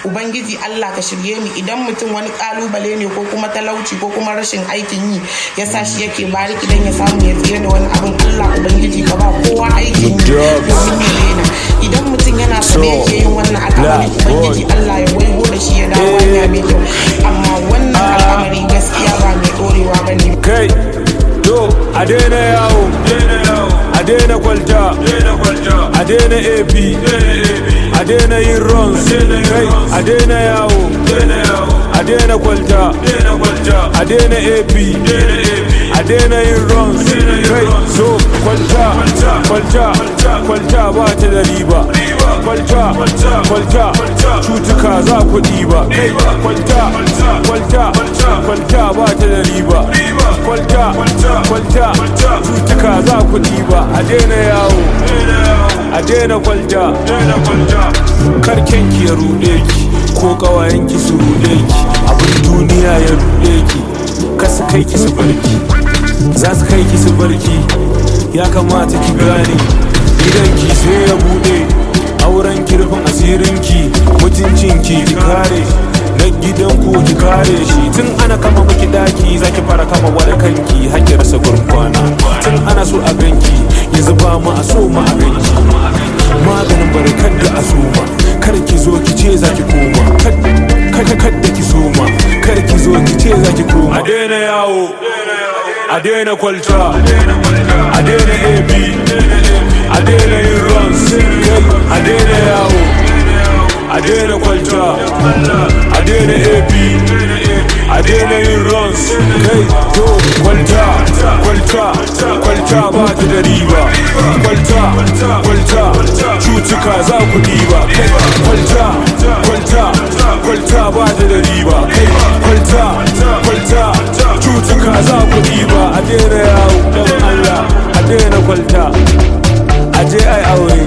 ubangiji Allah ka shirye mu idan mutum wani kalubale ne ko kuma talauci ko kuma rashin aikin yi ya sa shi yake bariki dan ya samu ya tsira da wani abin Allah ubangiji ka ba kowa aikin yi domin ya daina idan mutum yana sane yake yin wannan al'amari ubangiji Allah ya waigo da shi ya dawo hanya mai kyau amma wannan al'amari gaskiya ba mai dorewa bane kai to a daina yawo a daina kwalta a daina ap a daina yin runs kai a daina yawo a daina kwalta a daina ap a daina yin runs kai so kwalta kwalta kwalta ba ta da riba kwalta kwalta cutuka za ku ɗiba kai kwalta kwalta kwalta ba ta da riba kwalta kwalta cutuka za ku ɗiba a daina yawo a daina kwalta karken ki ya ruɗe ki ko ƙawayen ki su ruɗe ki abin duniya ya ruɗe ki kasu kai ki su barki za su kai ki su barki ya kamata ki gane idan ki sai ya buɗe auren kirfin asirin ki mutuncin ki ki kare na gidan ku ki kare shi tun ana kama miki daki zaki fara kama wada kanki hakki rasa gurkwana tun ana so a ganki yanzu ba mu a so ma a ganki maganin barkar da a soma kar ki zo ki ce zaki koma kada kada ki soma kar ki zo ki ce zaki koma a daina yawo a daina kwalta a daina ab a daina yin runs a daina yawo a daina kwalta a daina ap a daina yin runs kai to kwalta kwalta kwalta ba ta da riba kwalta kwalta cutuka za ku diba kai kwalta kwalta kwalta ba ta da riba kai kwalta kwalta cutuka za ku diba a daina yawo don allah a daina kwalta a je ai aure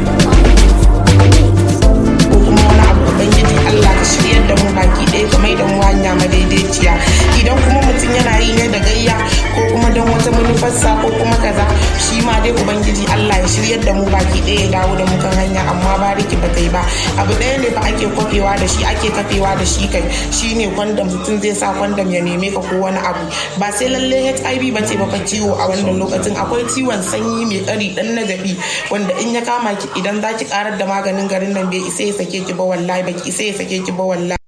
ko kuma wani abu ubangiji Allah ka shiryar da mu baki ɗaya ka mai da mu hanya madaidaiciya idan kuma mutum yana yi ne da gayya ko kuma don wata manufarsa ko kuma kaza shi ma dai ubangiji Allah ya shiryar da mu baki ɗaya ya dawo da mu kan hanya amma bariki ba ta yi ba abu ɗaya ne fa ake kwafewa da shi ake kafewa da shi kai shine kwandam mutum zai sa kwandam ya neme ka ko wani abu ba sai lalle HIV ba ce baka ciwo a wannan lokacin akwai ciwon sanyi mai ƙari dan nagabi wanda in ya kama ki idan za ki karar da maganin garin nan bai isa ya sake ki ba wallahi baki isa ya sake ki ba wallahi